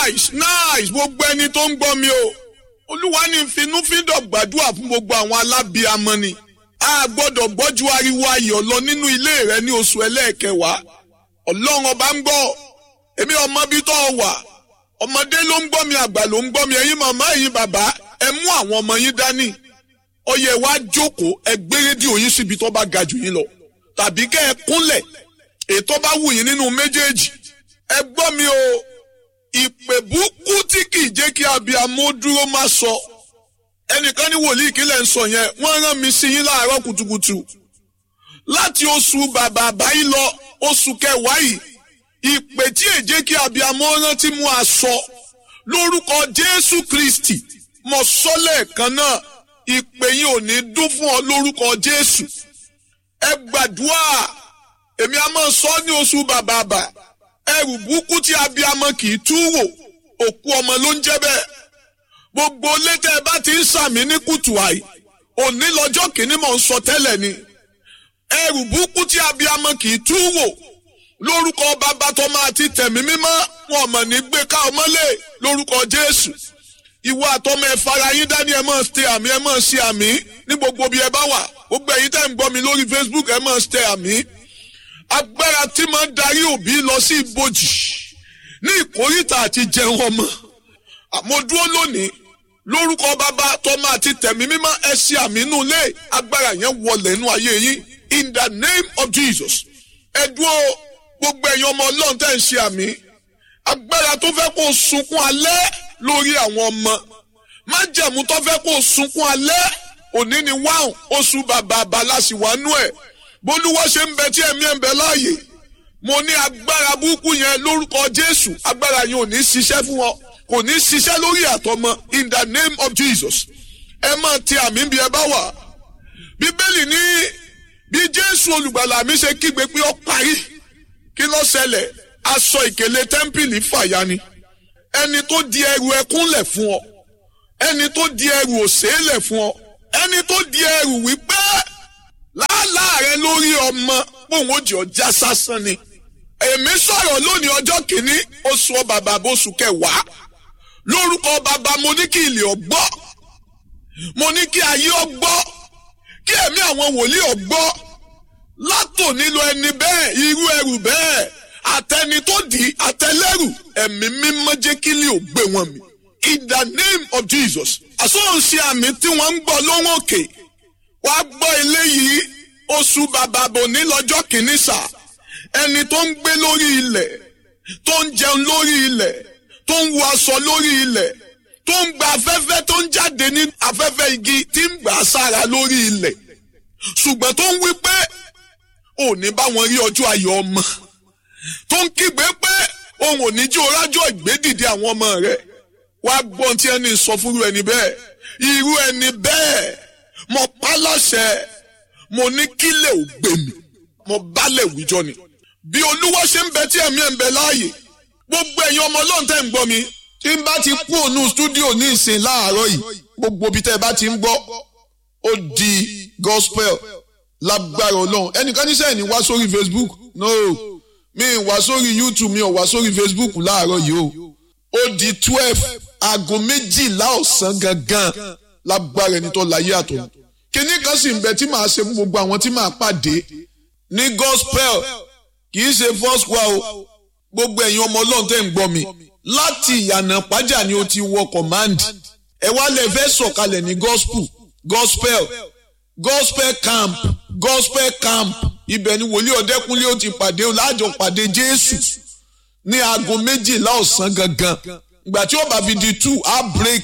nice nice gbogbo ẹni tó ń gbọ́ mi o olúwa ní finúfíndọ̀ gbàdúrà fún gbogbo àwọn alábíamọ ni a gbọ́dọ̀ gbọ́jú ariwo ayọ̀ lọ nínú ilé rẹ ní oṣù ẹlẹ́ẹ̀kẹwàá ọlọ́run ọba ń gbọ́ èmi ọmọ bí tó wà ọmọdé ló ń gbọ́ mi àgbà ló ń gbọ́ mi ẹ̀yin màmá ẹ̀yin bàbá ẹ mú àwọn ọmọ yín dání ọyẹ wa jókòó ẹ gbé rédíò yín síbi tó bá ga jù yín lọ tàbí kẹ́ ẹ kúnlẹ̀ ètò bá wù yín nínú méjèèjì ẹ gbọ́ mi o ìpè búkú tí kì í jẹ́ kí abiyamọ dúró má sọ ẹnìkan ní wòlíì kílẹ̀ ń sọ yẹn wọ́n rán mi sí yín láàárọ̀ kùtùkùtù láti oṣù bàbà àbáyé lọ oṣù kẹwàá yìí ìpè tí èjé kí abiyamọ rántí mú aṣọ lórúkọ Jésù Kristi mo sọ lẹ́ẹ̀kan náà ìpè yìí ò ní dún fún ọ lórúkọ Jésù ẹ gbàdúrà èmi a máa sọ ní oṣù bàbà àbà ẹrù burúkú tí abiyamọ kì í tú wò òkú ọmọ ló ń jẹ́ bẹ́ẹ̀ gbogbo létẹ ẹ bá ti ń sàmì ní kùtù àì òní lọ́jọ́ kìíní mò ń sọ tẹ́lẹ̀ ni ẹrù burúkú tí abiyamọ kì í tú wò lórúkọ bàbá tó máa ti tẹ̀mí mímọ́ wọn mọ̀ ní gbé ká ọmọlé lórúkọ Jésù ìwọ àtọmọ ẹ fara yín dání ẹ máa ṣe àmì ẹ máa ṣe àmì ní gbogbo bí ẹ bá wà gbogbo ẹ̀yin tẹ́ ń gbọ́ mi lórí Facebook ẹ máa ṣe àmì agbára tí máa ń darí òbí lọ sí ibojì ní ìkórìtà àti jẹun ọmọ àmọ́ dúró lónìí lórúkọ bàbá tọmọ àti tẹ̀mí mímọ́ ẹ ṣe àmì inú ilé agbára yẹn wọlé inú ayé yín in the name of Jesus ẹ dúró gbogbo ẹ̀yin ọmọ ọlọ́run tẹ́ ń ṣe àmì agbára tó fẹ́ kó sunkún alẹ́ lórí àwọn ọmọ májẹ̀mú tó fẹ́ kó sunkún alẹ́ òní ni wáhùn oṣù bàbá abalásìwánú ẹ̀ bólúwọ́ ṣe ń bẹ tí ẹ̀mí ẹ̀ ń bẹ láàyè mo ní agbára burúkú yẹn lórúkọ Jésù agbára yẹn ò ní ṣiṣẹ́ fún ọ kò ní ṣiṣẹ́ lórí àtọmọ in the name of Jesus ẹ máa ti àmì bí ẹ bá wà bíbélì ní bí Jésù olùgbàlà mi ṣe kígbe pé ó parí kí ló ṣẹlẹ̀ aṣọ ìkèlè tẹ́ḿpìlì fàya ni ẹni tó di ẹrù ẹkún lẹ̀ fún ọ ẹni tó di ẹrù òṣè lẹ̀ fún ọ ẹni tó di ẹrù wípé láàlá rẹ lórí ọmọ pòun ó jẹ ọjà sásán ni èmi sọ̀rọ̀ lónìí ọjọ́ kìíní oṣù bàbá oṣù kẹwàá lórúkọ bàbá mo ní kí ilé ọgbọ́ mo ní kí ayé ọgbọ́ kí ẹ̀mí àwọn wòlíì ọgbọ́ látò nílò ẹni bẹ́ẹ̀ irú ẹrù bẹ́ẹ̀ àtẹni tó di àtẹlẹ́rù ẹ̀mí mímọ́ jẹ́ kí ilé ò gbé wọn mi in the name of Jesus àsọ̀nṣe àmì tí wọ́n ń gbọ́ lóhùn òkè wàá gbọ́ eléyìí oṣù bàbá bò ní lọ́jọ́ kìíní sà ẹni tó ń gbé lórí ilẹ̀ tó ń jẹun lórí ilẹ̀ tó ń wọ aṣọ lórí ilẹ̀ tó ń gba afẹ́fẹ́ tó ń jáde ní afẹ́fẹ́ igi tí ń gbà sára lórí ilẹ̀ ṣùgbọ́n tó ń wí pé ò ní bá wọn rí ọjọ́ ayọ̀ ọmọ tó ń kígbe pé òun ò ní jí orájọ́ ìgbédìde àwọn ọmọ rẹ̀ wá gbọ́n tí ẹni sọ fúru ẹni bẹ́ẹ̀ irú ẹni bẹ́ẹ̀ mo pa láṣẹ mo ní kílẹ̀ ò gbé mi mo bálẹ̀ wíjọ ni bí olúwa ṣe ń bẹ tí ẹ̀mí ẹ̀ ń bẹ láàyè gbogbo ẹ̀yin ọmọ ọlọ́run tẹ́ ń gbọ́ mi tí n bá ti kú ònú stúdíò ní ìsìn láàárọ̀ yìí gbogbo ibi tẹ́ ẹ bá ti ń gbọ́ ó di gospel lágbára ọlọ́run ẹnìkan ní sẹ́yìn ní wá sórí facebook no mi ì wá sórí youtube mi ò wá sórí facebook láàárọ̀ yìí o ó di twelve aago méjìlá ọ̀sán gangan lágbára ẹni tó láyé àtọ̀ kíní kan sì ń bẹ tí màá ṣe fún gbogbo àwọn tí màá pàdé ní gospel kì í ṣe first choir o gbogbo ẹ̀yin ọmọ ọlọ́run tẹ́ ń gbọ́ mi láti ìyànà pàjá ni o ti wọ command ẹ wá lẹ fẹ́ sọ̀kalẹ̀ ní gospel gospel gospel camp gospel camp ibẹ̀ ni wòlíì ọ̀dẹ́kúnlé ó ti pàdé o láàjọ pàdé jésù ní aago méjìlá ọ̀sán gangan ìgbà tí ó bá fi di two á break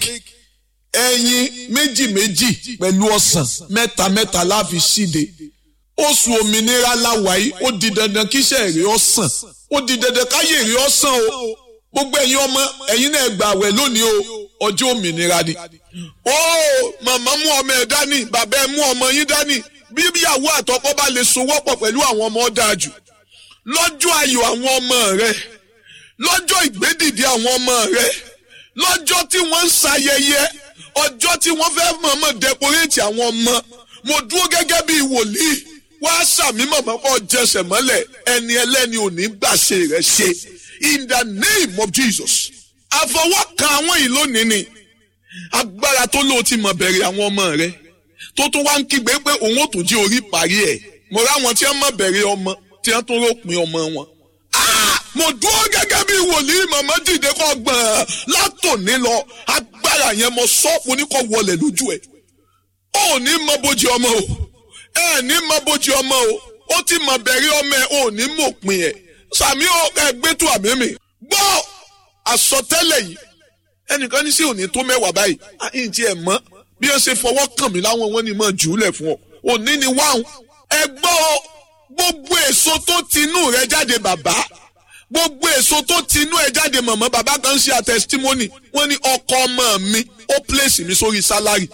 ẹyin méjì méjì pẹ̀lú ọ̀sán mẹ́ta mẹ́ta láfi ṣíde oṣù òmìnira láwàyí ó di dandan kíṣẹ́ èrè ọ̀sán ó di dandan káyé èrè ọ̀sán o gbogbo ẹ̀yin ọmọ ẹ̀yin náà gbà wẹ̀ lónìí o ọjọ́ òmìnira ni. ó màmá mú ọmọ ẹ̀ dání bàbá ẹ̀ mú ọmọ yín dání bí ìyàwó àtọkọ bá lè sowọ́pọ̀ pẹ̀lú àwọn ọmọ dáa jù lọ́jọ́ ayọ̀ àwọn ọmọ rẹ lọ́jọ́ ìgbédìde àwọn ọmọ rẹ lọ́jọ́ tí wọ́n ń ṣayẹyẹ ọjọ́ tí wọ́n fẹ́ mọ̀ọ́mọ̀ dẹkoréètì àwọn ọmọ mo dúró gẹ́gẹ́ bí wòlíì wá sàmì mọ̀mọ́ kọ́ jẹsẹ̀ mọ́lẹ̀ ẹni ẹlẹ́ni ò ní gbàṣe rẹ̀ ṣe in the name of Jesus àfọwọ́kan àwọn yìí lónìí ni agbára tó lóò ti mọ̀ bẹ̀rẹ̀ àwọn ọmọ rẹ tó tún wá ń kígbe pé òun ò tún jí orí parí ẹ̀ mo ráwọn tí wọ́n mọ̀ bẹ̀rẹ̀ ọmọ tí wọ́n tún ròpin ọmọ wọn. mo dúró gẹ́gẹ́ bí wòlíì màmá dìde kọ́ gbọ̀n látòní lọ agbára yẹn mo sọ mo ní kó wọlé lójú ẹ̀ ó ní mọ bójú ọmọ o ẹ ní mọ bójú ọmọ o ó ti mọ̀ bẹ̀rẹ̀ ọmọ ẹ̀ ó ní mòpin ẹ̀ sàmí ó ẹgbẹ́ tó àmì mi gbọ́ àsọtẹ́lẹ̀ yìí ẹnìkan ní sí òní tó mẹ́wàá báyìí àyìn tí ẹ mọ̀ bí ó ṣe fọwọ́ kàn mí láwọn wọn ni mọ̀ jù ú lẹ̀ fún ọ òní ni wáhùn ẹ gbọ́ gbogbo èso tó tinú rẹ jáde bàbá gbogbo èso tó tinú ẹ jáde màmá bàbá kan ṣe àtẹsítímọ́nì wọ́n ní ọkọ ọmọ mi ó pèsè mi sórí sálárì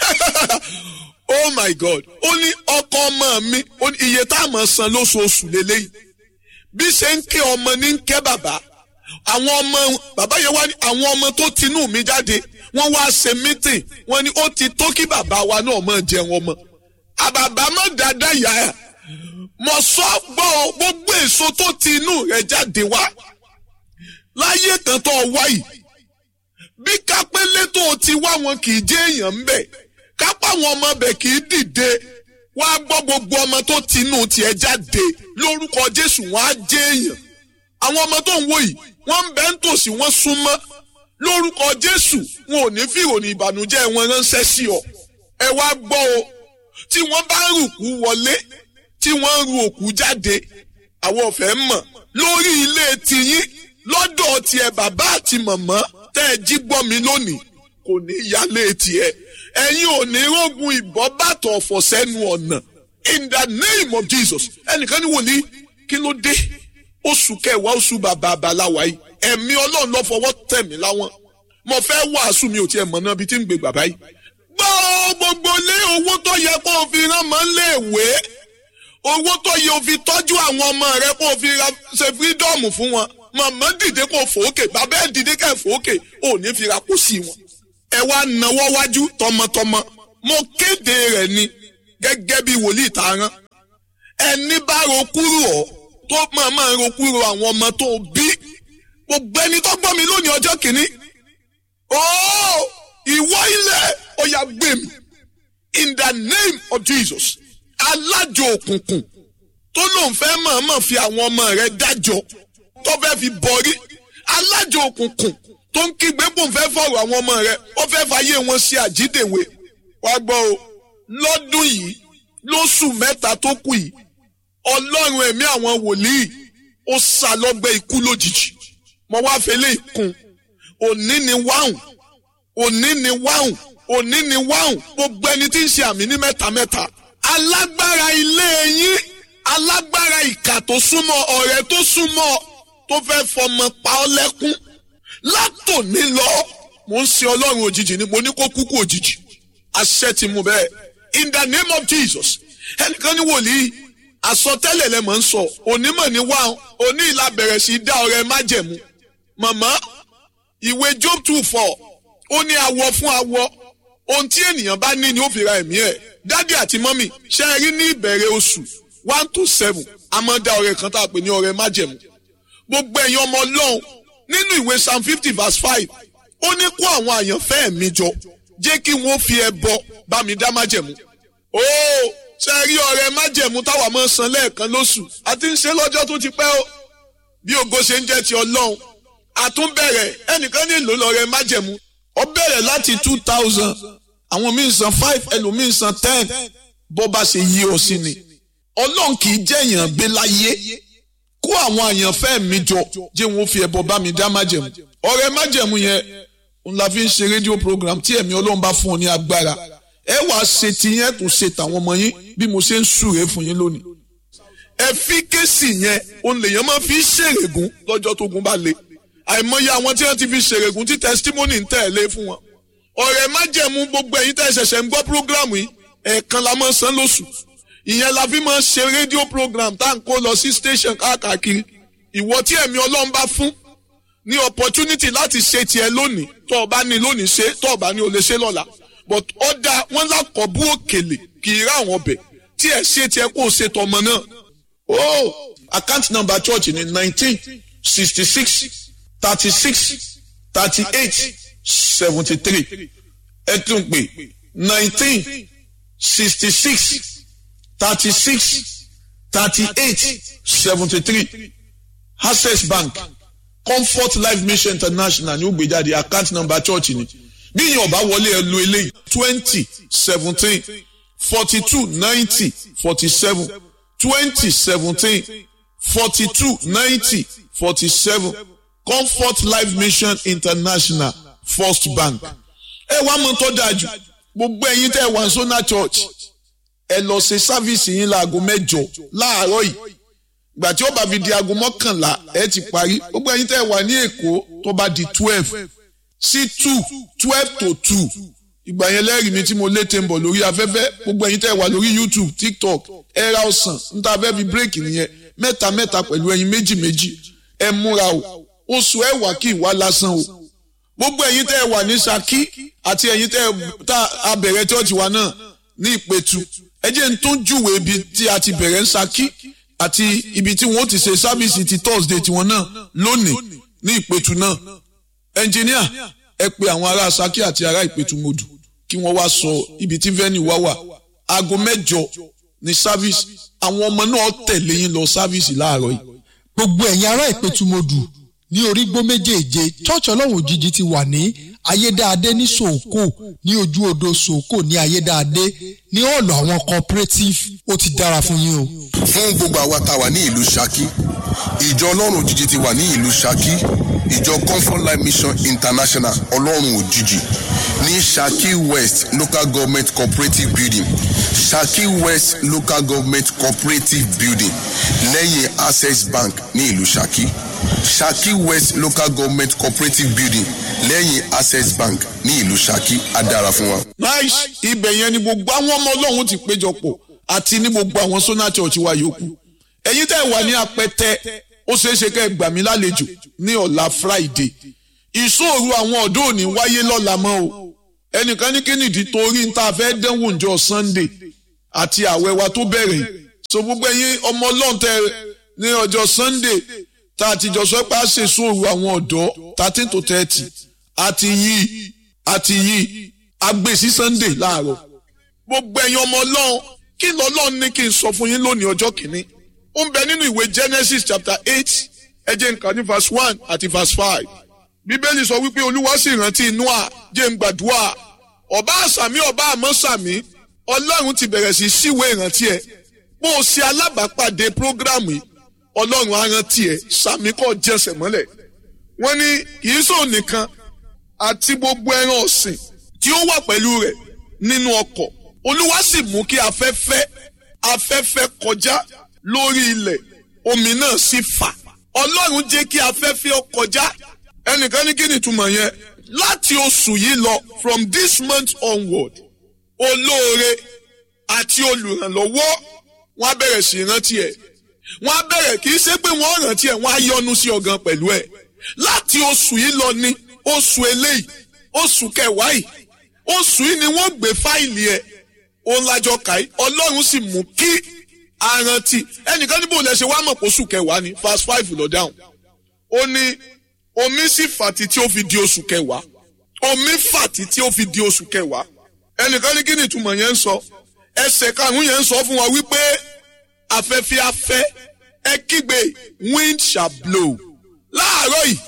oh my god ó ní ọkọ ọmọ mi ó ní iye tá a mọ̀ san lóṣooṣù lélẹ́yìí bí ṣe ń ké ọmọ ní ń ké bàbá àwọn ọmọ bàbá yẹn wá ní àwọn ọmọ tó tinú mi jáde wọ́n wá ṣe mítìn wọ́n ní ó ti tó kí bàbá wa náà máa jẹun ọmọ àbàbà má dáadáa yá ẹ mọ sọ gbọ́ gbogbo èso tó tinú rẹ̀ jáde wá láyé kan tó wá yìí bí kápẹ́lẹ́ tó ti wá wọn kì í jẹ́ èèyàn ń bẹ̀ kápá àwọn ọmọ bẹ̀ kì í dìde wá gbọ́ gbogbo ọmọ tó tinú tiẹ̀ jáde lórúkọ Jésù wọn á jẹ́ èèyàn àwọn ọmọ tó ń wò yìí wọ́n ń bẹ ń tòsí wọ́n súnmọ́ lórúkọ Jésù wọn ò ní fi ìròyìn ìbànújẹ́ wọn ránṣẹ́ sí ọ ẹ wá gbọ́ o tí wọ́n bá ń rùkú wọlé tí wọ́n ń ru òkú jáde àwọn ọ̀fẹ́ mọ̀ lórí ilé tiyín lọ́dọ̀ tiẹ̀ bàbá àti màmá tẹ́ ẹ jí gbọ́ mi lónìí kò ní yálé tiẹ̀ ẹ̀yin ò ní rógun ìbọn bàtọ̀ ọ̀fọ̀ sẹ́nu ọ̀nà in the name of Jesus ẹnìkan ní wòlíì kí ló dé oṣù kẹwàá oṣù bàbá àbáláwa yìí ẹ̀mí ọlọ́run ló fọwọ́ tẹ̀ mí láwọn mo fẹ́ wàásù mi ò tiẹ̀ mọ̀ náà bí tí ń gbé bàbá yìí. gbọ́ gbogbo lé owó tó yẹ kó o fi rán mọ́ léèwé owó tó yẹ o fi tọ́jú àwọn ọmọ rẹ kó o fi ṣe fírídọ́ọ̀mù fún wọn màmá dìde kó fòókè bàbá ẹ̀ dìde kẹ́ fòókè ò ní fi ra kó sí wọn. ẹ wá nawọ́ wájú tọmọtọmọ mo kéde rẹ̀ ni gẹ́gẹ́ bí wòlíì tá a rán ẹni bá ro kúrò ọ́ tó máa máa ro kúrò àwọn ọmọ tó bí gbogbo ẹni tó gbọ́ mi lónìí ọjọ́ kìíní ooo ìwọ ilẹ̀ ọ̀yà gbé mi in the name of Jesus alájò òkùnkùn tó lóun fẹ́ mọ̀ọ́mọ̀ fi àwọn ọmọ rẹ̀ dájọ́ tó fẹ́ fi bọ̀rí alájò òkùnkùn tó ń kígbe kó ń fẹ́ fọ̀rọ̀ àwọn ọmọ rẹ̀ ó fẹ́ fàyè wọn ṣe àjídèwé wá gbọ́ o lọ́dún yìí lóṣù mẹ́ta tó kù yìí ọlọ́run ẹ̀mí àwọn wòlíì ó sá lọ́gbẹ́ ikú lójijì mo wá fẹlẹ́ ìkun òní ni wáhùn òní ni wáhùn òní ni wáhùn gbogbo ẹni tí ń ṣe àmì ní mẹ́ta mẹ́ta alágbára ilé yín alágbára ìkà tó súnmọ́ ọ̀rẹ́ tó súnmọ́ tó fẹ́ fọmọ pa ọ́ lẹ́kún látòní lọ mo ń ṣe ọlọ́run òjijì ni mo ní kó kúkú òjijì àṣẹ ti mú bẹ́ẹ̀ in the name of Jesus ẹnìkan ní wòlíì àsọtẹ́lẹ̀ lẹ mọ̀ ń sọ onímọ̀ ní wá oní ìlà bẹ̀rẹ̀ sí dá ọrẹ májẹ̀mú màmá ìwé Job two four ó ní awọ fún awọ ohun tí ènìyàn bá ní ni ó fi ra ẹ̀mí ẹ̀ dádì àti mọ́mì ṣe é rí ní ìbẹ̀rẹ̀ oṣù one to seven a máa dá ọrẹ kan tá a pè ní ọrẹ májẹ̀mú gbogbo ẹ̀yin ọmọ ọlọ́run nínú ìwé psalm fifty verse five ó ní kó àwọn àyànfẹ́ mi jọ jẹ́ kí wọ́n fi ẹbọ bá mi dá májẹ̀mú óò ṣe rí ọrẹ májẹ̀mú táwa máa ń san lẹ́ẹ̀kan lóṣù àti ń ṣe lọ́jọ́ tó ti pẹ́ o bí ògo ṣe ń jẹ́ ti ọlọ́run àtúnbẹ̀rẹ̀ ẹnìkan ní ìlú lọ́rẹ májẹ̀mú ó bẹ̀rẹ̀ láti two thousand àwọn míì san five ẹlòmíì san ten bó bá ṣe yí ọ sí ni ọlọ́run kì í jẹ́ èèyàn gbé láyé kó àwọn àyànfẹ́ mi jọ jẹ́ wọn fi ẹbọ bá mi dá májẹ̀mú ọrẹ májẹ̀mú yẹn n la fi ń ṣe rédíò program tí ẹ̀mí ọlọ́run bá fún ọ ní agbára ẹ wàá ṣe tiyẹn tún ṣe tàwọn ọmọ yín bí mo ṣe ń súre fún yín lónìí. ẹfíkẹ́sì yẹn òun lèèyàn máa fi ṣèrègùn lọ́jọ́ tó gun bá le àìmọye àwọn tí wọ́n ti fi ṣèrègùn tí testimony ń tẹ̀lé fún wọn. ọ̀rẹ́ májẹ̀mú gbogbo ẹ̀yin tẹ́ ṣẹ̀ṣẹ̀ ń gbọ́ program yìí ẹ̀ẹ̀kan la máa san lóṣù ìyẹn la fi máa ṣe rédíò program tá à ń kó lọ sí station káàkiri ìwọ tí ẹ̀mí ọlọ́run bá fún ní opportunity láti ṣe tiẹ̀ lónìí tó o bá ní lónìí ṣe tó o bá ní o lè ṣe lọ́la but ọ̀dà wọn lákọ̀ bú òkèlè kì í rá àwọn ọbẹ̀ tí ẹ̀ ṣe tiẹ̀ kó o ṣe tọmọ náà. oh account number church ni nineteen sixty six thirty six thirty eight seventy three ẹ tún pè nineteen sixty six thirty six thirty eight seventy three access bank comfort life mission international ní ó gbé jáde account number church ni bí yín ọba wọlé ẹ lo eléyìí twenty seventeen forty two ninety forty seven twenty seventeen forty two ninety forty seven comfort life mission international first bank ẹ wá mọ tó dáa jù gbogbo ẹ̀yin tẹ́ wà sọnà church ẹ lọ ṣe sáfíìsì yín láago mẹ́jọ láàárọ̀ yìí gbà tí ó bá fi di aago mọ́kànlá ẹ ti parí gbogbo ẹ̀yin tẹ́ wà ní èkó tó bá di twelve sí two twelve to two ìgbà yẹn lẹ́rìí mi tí mo lé tẹ́ ń bọ̀ lórí afẹ́fẹ́ gbogbo ẹ̀yin tẹ́ wà lórí youtube tiktok ẹ ra ọ̀sán níta fẹ́ fi bírèkì nìyẹn mẹ́ta mẹ́ta pẹ̀lú ẹyin méjì méjì ẹ múra o oṣù ẹ wà kí ìwà lásán o gbogbo ẹ̀yin tẹ́ ẹ wà ní Ṣakí àti ẹ̀yin tẹ́ ẹ tá a bẹ̀rẹ̀ church wa náà ní Ìpẹ̀tù ẹ jẹ́ n tún júwe ibi tí a ti bẹ̀rẹ̀ ń Ṣakí àti ibi tí wọ́n ti ṣe sábìsì ti Thursday tiwọn náà lónìí ní Ìpẹ̀tù náà ẹnjìníà ẹ pe àwọn ará Ṣakí àti ará Ìpẹ̀tù mọ́dù kí wọ́n wá sọ ibi tí venue wá wà aago mẹ́jọ ní sábìsì àwọn ọmọ náà tẹ̀lé yín lọ sábìsì láàárọ̀ yìí. gbogbo ẹ̀yin ará ìpẹ̀tùmọ̀dù ní orígbó méjèèje church ọlọ́run òjijì ti wà ní ayédáadé ní sòókò ní ojú odò sòókò ní ayédáadé ní ọ̀lọ̀ àwọn cooperative ó ti dára fún yín o. fún gbogbo àwa tá a wà ní ìlú Ṣakí ìjọ ọlọ́run òjijì ti wà ní ìlú Ṣakí ìjọ comfort life mission international ọlọ́run òjijì ní Ṣakí west local government cooperative building Ṣakí west local government cooperative building lẹ́yìn access bank ní ìlú Ṣakí Ṣakí west local government cooperative building lẹ́yìn access bank ní ìlú Ṣakí á dára fún wa. nice ibẹ̀ yẹn ni gbogbo àwọn ọmọ ọlọ́run ti péjọpọ̀ àti ní gbogbo àwọn sona church wa yòókù ẹ̀yin tẹ́ wà ní apẹtẹ ó ṣeé ṣe kẹ́ ẹ gbà mí lálejò ní ọ̀la friday ìṣòro àwọn ọ̀dọ́ òní wáyé lọ́la mọ́ o ẹnìkan ní kínìdí torí ń ta fẹ́ dánwò ǹjọ́ sunday àti àwẹ̀ wa tó bẹ̀rẹ̀ so gbogbo ẹ̀yin ọmọ ọlọ́run tẹ ní ọjọ́ sunday tá a ti jọ sọ pé a ṣe ìṣòro àwọn ọ̀dọ́ thirteen to thirty àti yìí àti yìí agbè sí sunday láàárọ̀ gbogbo ẹ̀yin ọmọ ọlọ́run kí lọ́lọ́run ní kí n sọ fún yín lónìí ọjọ́ kìíní ó ń bẹ nínú ìwé genesis chapter eight ẹ jẹ́ n kà ní verse one àti verse five bíbélì sọ wípé olúwa sì rántí noah jẹ́ n gbàdúrà ọba àsàmì ọba àmọ́ sàmì ọlọ́run ti bẹ̀rẹ̀ sí síwé ìrántí ẹ̀ bó o ṣe alábàápàdé prógrámù yìí ọlọ́run á rántí ẹ̀ sàmì kọ́ jẹsẹ̀ mọ́lẹ̀ wọ́n ní kì í sọ nìkan àti gbogbo ẹran ọ̀sìn tí ó wà pẹ̀lú rẹ̀ nínú ọkọ̀ olúwa sì mú kí afẹ́fẹ́ afẹ́fẹ́ kọjá lórí ilẹ̀ omi náà sì fà ọlọ́run jẹ́ kí afẹ́fẹ́ ó kọjá ẹnìkan ní kí ni ìtumọ̀ yẹn láti oṣù yìí lọ from this month onward olóore àti olùrànlọ́wọ́ wọ́n á bẹ̀rẹ̀ sí rántí ẹ̀ wọ́n á bẹ̀rẹ̀ kì í ṣe pé wọ́n rántí ẹ̀ wọ́n á yọ́nú sí ọ̀gán pẹ̀lú ẹ̀ láti oṣù yìí lọ ní oṣù eléyìí oṣù kẹwàá yìí oṣù yìí ni wọ́n gbé fáìlì ẹ̀ òun lájọ kàí ọlọ́run sì mú kí arántí ẹnìkan níbo lẹ ṣe wá mọ̀ pé oṣù kẹwàá ni verse five lọ dáhùn ó ní omi sì fàtí tí ó fi di oṣù kẹwàá omi fàtí tí ó fi di oṣù kẹwàá ẹnìkan ní kí ni ìtumọ̀ yẹn ń sọ ẹsẹ̀ karùn-ún yẹn ń sọ fún wa wípé afẹ́fẹ́ afẹ́ ẹ kígbe wind shall blow láàárọ̀ yìí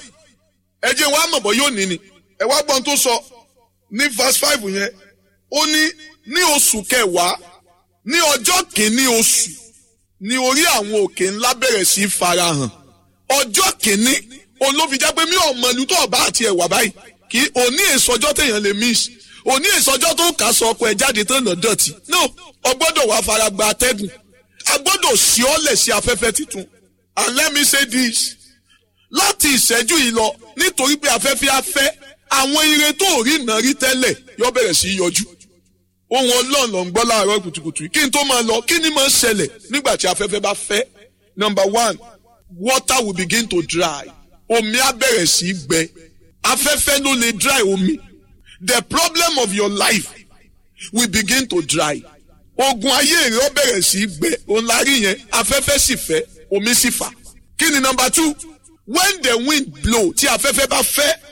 ẹ jẹ́ wàá mọ̀ bọ́ yóò ní ni ẹ wá gbọ́n tó sọ ní verse five yẹn ó ní ní oṣù kẹwàá ní ọjọ́ kìíní oṣù ní orí àwọn òkè ńlá bẹ̀rẹ̀ sí í farahàn ọjọ́ kìíní olófijá pé mi ò mọ ìlú tó ọba àti ẹ̀wà báyìí kí òní èsọjọ́ téèyàn lè miss òní èsọjọ́ tó kà sọ ọkọ̀ ẹ̀ jáde tán nà dọ̀tí no ọgbọ́dọ̀ wà fara gba atẹ́gùn agbọ́dọ̀ sí ọ́lẹ̀ sí afẹ́fẹ́ tuntun and let me say this láti ìṣẹ́jú yìí lọ nítorí pé afẹ́fẹ́ afẹ́ àwọn ire tó rí iná rí tẹ́lẹ̀ yóò bẹ̀rẹ̀ sí í yọjú ohun ọlọ́run ló ń gbọ́ láàárọ̀ kùtùkùtù kí n tó máa lọ kí ni máa ń ṣẹlẹ̀ nígbà tí afẹ́fẹ́ bá fẹ́ number one water will begin to dry omi á bẹ̀rẹ̀ sí í gbẹ afẹ́fẹ́ ló lè dry omi the problem of your life will begin to dry ogun ayé rẹ̀ ó bẹ̀rẹ̀ sí í gbẹ òun la rí yẹn afẹ́fẹ́ sì fẹ́ omi sì fà kí ni number two when the wind blow tí afẹ́fẹ́ bá fẹ́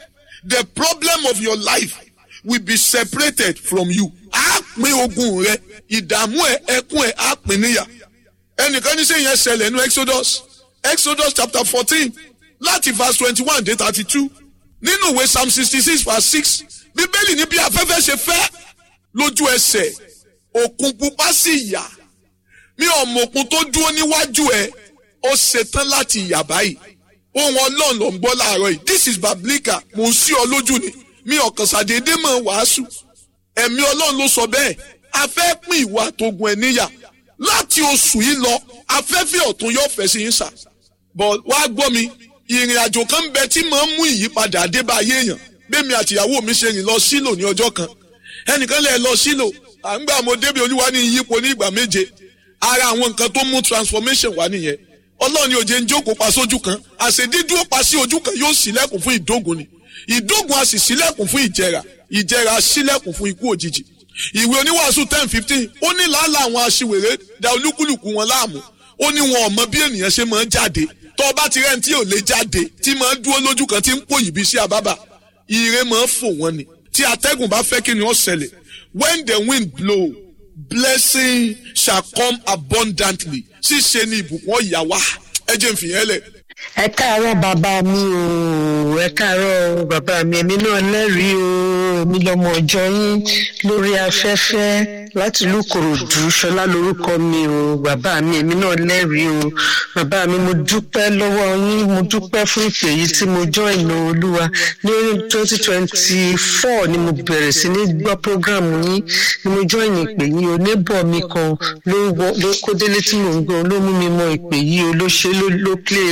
the problem of your life will be separated from you. á pín ogun rẹ ìdààmú ẹ ẹkún ẹ á pín níyà ẹnìkan ní sẹ́yìn ẹ ṣẹlẹ̀ ní exodus exodus chapter fourteen láti verse twenty-one dé thirty-two nínú ìwé psalm sixty-six verse six bíbélì ní bí afẹ́fẹ́ ṣe fẹ́ lójú ẹsẹ̀ òkun pupa sì yà mi ò mọ òkun tó dúró níwájú ẹ ó ṣetán láti yà báyìí ohun ọlọ́run ló ń gbọ́ láàárọ̀ yìí this is bablika mò ń sí ọ lójú ni mi ò kàn ṣàdédé mọ̀ wàásù ẹ̀mí ọlọ́run ló sọ bẹ́ẹ̀ a fẹ́ pín ìwà àtògùn ẹ̀ níyà láti oṣù yìí lọ afẹ́fẹ́ ọ̀tún yóò fẹ́ sí yín sà bọ̀ wá gbọ́ mi ìrìn àjò kan ń bẹ tí màá mú ìyípadà adébáyé èèyàn bẹ́ẹ̀mi àtìyàwó mi ṣe rìn lọ sílò ní ọjọ́ kan ẹnìkan lè lọ sílò à ń gbà mo débi olúwa ní ìyípo ní ìgbà méje ara àwọn nǹkan tó mú transformation wá nìyẹn ọlọ́ọ̀ni òjé ń jókòó pa sójú kan àṣedídúró pa sí ojú kan yóò ṣílẹ̀kùn fún ìdógun ni ìdógun a sì ṣílẹ̀kùn fún ìjẹrà ìjẹrà ṣílẹ̀kùn fún ikú òjijì ìwé oníwàásù ten fifteen ó ní làálàá àwọn aṣiwèrè da olúkúlùkù wọn láàmú ó ní wọn ò mọ bí ènìyàn ṣe máa ń jáde tó o bá ti rẹ́ni tí ò lè jáde tí máa ń dúró lójú kan tí ń pò yìí bí sí àbábà ire máa ń fò wọ́n ni tí atẹ́gùn bá fẹ́ kí ni ó ṣẹlẹ̀ when the wind blow blessing shall come abundantly ṣíṣe ni ìbùkún ọ̀yà wá ẹ jẹ́ n fìyẹn lẹ̀. ẹ káàárọ̀ bàbá mi o ẹ káàárọ̀ bàbá mi èmi náà lẹ́rìí o èmi lọmọ ọjọ́ yín lórí afẹ́fẹ́ láti ìlú Ìkòròdú ṣọlá lórúkọ mi o bàbá mi èmi náà lẹ́rìí o bàbá mi mo dúpẹ́ lọ́wọ́ yín mo dúpẹ́ fún ìpè yìí tí mo jọ́ ìnà olúwa ní twenty twenty four ni mo bẹ̀rẹ̀ sí ní gbọ́ prógrámù yín ni mo jọ́ ìnà ìpè yìí o neighbor mi kan ló ló kó délé tí mò ń gbọ́ ló mú mi mọ ìpè yìí o ló ṣe ló ló play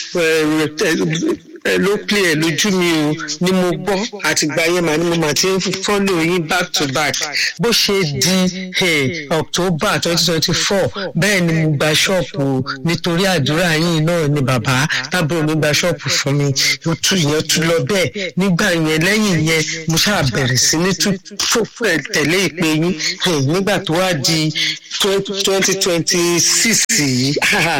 ló play ẹ lójú mi o ni mo gbọ́ àtìgbà yẹn màá ni mo mà ti ń follow yín back to back bó ṣe di hey, october twenty twenty four bẹ́ẹ̀ ni mo gba ṣọ́ọ̀pù nítorí àdúrà yín náà ni bàbá tábìlì mi gba ṣọ́ọ̀pù fún mi ó tú ìyẹn tú lọ bẹ́ẹ̀ nígbà yẹn lẹ́yìn yẹn mo ṣáà bẹ̀rẹ̀ sí ní tú tẹ̀lé ìpè yín nígbà tó wá di twenty twenty six yìí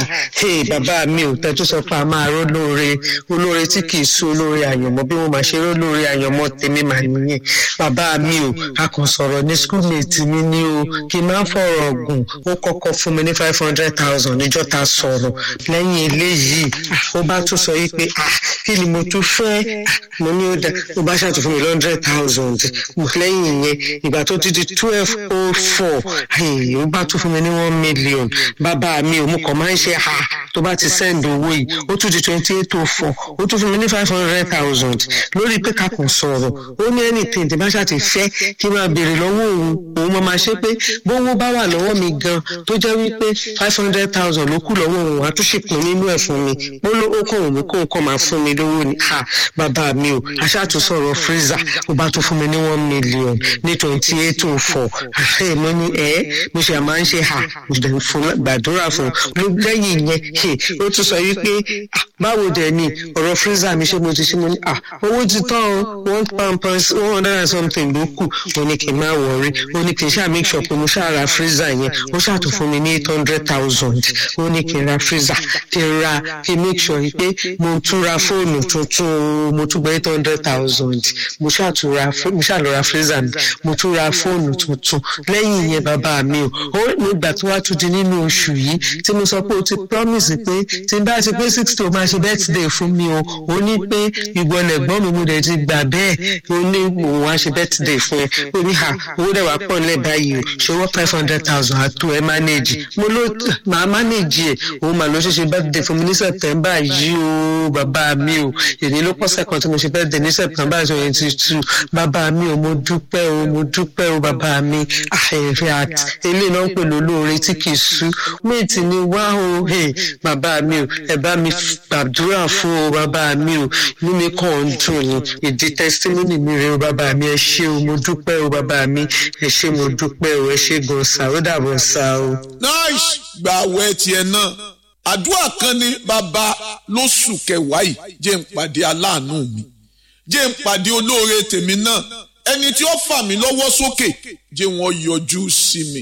bàbá mi ò tẹ́ tó sọ pé a máa ró lóore olóore tí kì í sú olóore àyànmọ́ bí mo máa ṣe ró lóore àyànmọ́ tèmi mà nìyẹn bàbá mi ò a kàn sọ̀rọ̀ ní schoolmate mi ní o kí n máa fọ̀rọ̀ ọ̀gùn ó kọ́kọ́ fún mi ní five hundred thousand níjọ́ ta sọ̀rọ̀ lẹ́yìn eléyìí ó bá tún sọ yìí pé kí ni mo tún fẹ́ mo ní ó dá ó bá ṣàtún fún mi ní hundred thousand lẹ́yìn yẹn ìgbà tó ti di twelve oh four ó bá tún fún mi ní one million bàbá mi ò mú kàn máa ń ṣe ha tó bá ti send owó yìí ó tún di twenty eight oh four ó tún fún mi ní five hundred thousand lórí pé ká kàn sọ̀rọ̀ ó ní anything tí bá ṣàti fẹ́ kí n máa béèrè lọ́wọ́ òun òun máa máa ṣe pé bówó bá wà lọ́wọ́ mi gan tó jẹ́ wípé five hundred thousand ló kù lọ́wọ́ òun àtúnṣe pín nínú ẹ̀ fún mi ó ló ó kàn mí kó nǹkan máa fún mi lówó ni ha bàbá mi o aṣáàtúnṣọ̀rọ̀ freezer ó bá tún fún mi ní one million ní twenty eight oh four ẹ mo ní ẹ mo ṣe máa ń ṣe ha mo dẹ̀ ń fún gbàdúrà fún lẹ́yìn yẹn ó tún sọ wípé báwo dẹ̀ ni ọ̀rọ̀ freezer mi ṣe mo ti ṣe mo ní ah owó ti tán o one pound per one hundred and something ló kù ó ní kí n má wọrí ó ní kí n ṣáà make sure pé mo ṣáà ra freezer yẹn ó ṣáà tún fún mi ní eight hundred thousand ó ní kí n ra freezer kí n ra kí n make sure pé mo tún ra fóònù tuntun mo tún gba eight hundred thousand mo ṣáà tún ra mo ṣáà lọ ra freezer mi mo tún ra fóònù tuntun lẹ́yìn yẹn bàbá mi o ó nígbà tó wá tún di nínú oṣù yìí tí mo sọ pé o ti promise pé tí n bá ti pé sixty o máa ṣe birthday fún mi o ó ní pé ìgbọ̀nà ẹ̀gbọ́n mi mo dẹ̀ ti gbà bẹ́ẹ̀ ó ní òun wá ṣe birthday fún ẹ ó ní ha owó dẹ̀ wá pọ̀ nílẹ̀ báyìí o ṣòwò five hundred thousand àtò ẹ manage mo ló máa manage ẹ òun mà ló ṣe ṣe birthday fún mi ní september yìí o bàbá mi o èdè ló pọ̀ sẹ́kàn tí mo ṣe birthday ní september twenty two bàbá mi o mo dúpẹ́ o mo dúpẹ́ o bàbá mi àìrè àti eléyìí náà ń pè lólóore tí kì í sú méjì ni wá o bàbá mi o ẹ bá mi gbàdúrà fún o bàbá mi o inú mi kàn ń dùn ni ìdí testimony mi rè o bàbá mi ẹ ṣé o mo dúpẹ́ o bàbá mi ẹ ṣé mo dúpẹ́ o ẹ ṣé gan sa ó dàbọ̀ sa o. nice gba àwẹ̀ tiẹ̀ náà àdúrà kan ní bàbá lóṣù kẹwàá yìí jẹ́ ń pàdé aláàánú mi jẹ́ ń pàdé olóore tèmi náà ẹni tí ó fà mí lọ́wọ́ sókè jẹ́ wọ́n yọjú sí mi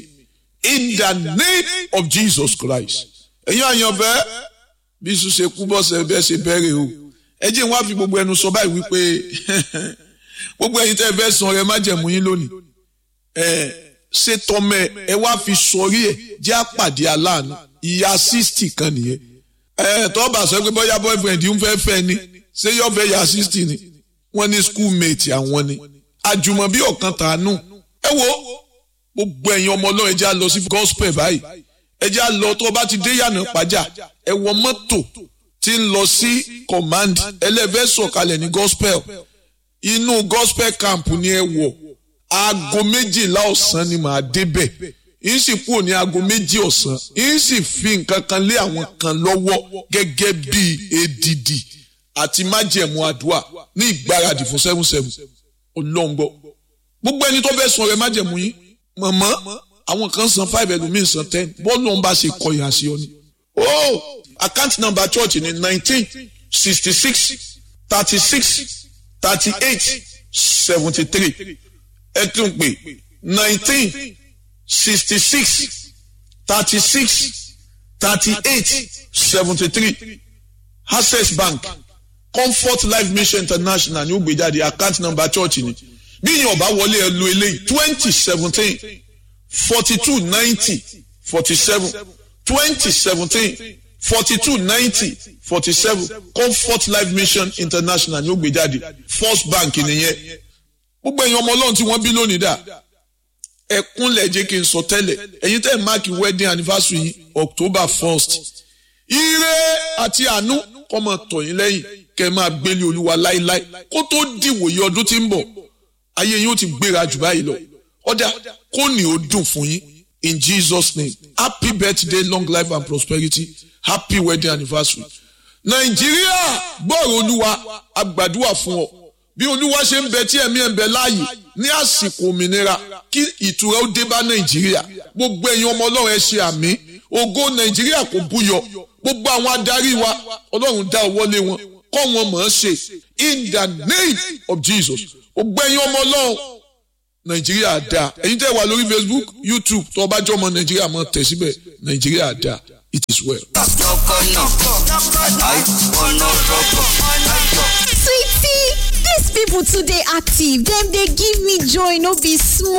in the name of Jesus Christ ẹ̀yin àyànfẹ́ bí sùn ṣe kú bọ́sẹ̀ bẹ́ẹ̀ ṣe bẹ̀rẹ̀ o ẹ jẹ́ wá fi gbogbo ẹnu sọ báyìí wípé gbogbo ẹ̀yin tẹ́ ẹ fẹ́ san rẹ má jẹ̀mú yín lónìí ẹ ṣe tọmẹ ẹ wá fi sọrí ẹ jẹ́ àpàdé aláàánú ìyá sixty kan nìyẹn ẹ tọ́ bá sọ pé bóyá boyfriend ń fẹ́ fẹ́ ni ṣé yóò fẹ́ ìyá sixty ni wọ́n ní schoolmate àwọn ni àjùmọ̀bí ọ̀kan tàánú ẹ wo gbogbo ẹ̀yin ọmọ ọlọ́run ẹ jẹ́ á lọ sí gospel báyìí ẹ jẹ́ á lọ tó o bá ti dé yànnà pàjá ẹ wọ mọ́tò tí ń lọ sí command ẹlẹ́fẹ́ sọ̀kalẹ̀ ní gospel inú gospel camp ni ẹ wọ̀ aago méjìlá ọ̀sán ni màá débẹ̀ yín sì kúrò ní aago méjì ọ̀sán yín sì fi nǹkan kan lé àwọn kan lọ́wọ́ gẹ́gẹ́ bí èdìdì àti májẹ̀mú àdúrà ní ìgbáradì fún seven seven ọlọ́ngbọ́ gbogbo ẹni tó fẹ́ sọ rẹ májẹ̀mú yín mọ̀mọ́ àwọn kan san five ẹlòmíín san ten bọ́ọ̀lù ọ̀nba ṣe kọyà sí ọ ni. oh account number church ni nineteen sixty six thirty six thirty eight seventy three ẹ tún pè nineteen sixty six thirty six thirty eight seventy three access bank comfort life mission international ní ó gbé jáde account number church ni bí yín ọba wọlé ẹ lo eléyìí twenty seventeen forty two ninety forty seven twenty seventeen forty two ninety forty seven comfort life mission international ní ó gbé jáde first bank nìyẹn gbogbo ẹ̀yin ọmọ ọlọ́run tí wọ́n bí lónìí dà ẹkúnlẹ̀ jẹ́ kí n sọ tẹ́lẹ̀ ẹ̀yin tẹ́ ẹ̀ máàkì wedding anniversary yìí october first ire àti àánú kọ́ máa tọ̀ yín lẹ́yìn kẹ́ ẹ máa gbélé olúwa láéláé kó tó dìwòye ọdún tí ń bọ̀ ayé yín ó ti gbéra jù báyìí lọ ọjà kó ní ó dùn fún yín in jesus name happy birthday long life and prosperity happy wedding anniversary nàìjíríà gbọ́rọ̀ olúwa àgbàdua fún ọ bí olúwa ṣe ń bẹ tí ẹ̀mí ẹ̀ ń bẹ láàyè ní àsìkò òmìnira kí ìtura ó dé bá nàìjíríà gbogbo ẹ̀yin ọmọ ọlọ́run ẹ ṣe àmì ògo nàìjíríà kò búyọ gbogbo àwọn adarí wa ọlọ́run dá ọwọ́ lé wọn kọ́ wọn mọ̀ ọ́n ṣe in the name of jesus gbogbo ẹ̀yin ọmọ ọlọ́run nàìjíríà dá ẹ̀yin tẹ́ wà lórí facebook youtube tó o bá jọ ọmọ nàìjíríà mọ̀ tẹ̀ síbẹ̀ nàìjíríà dá it is well. sweetie dis people too dey active dem dey give me joy no be small.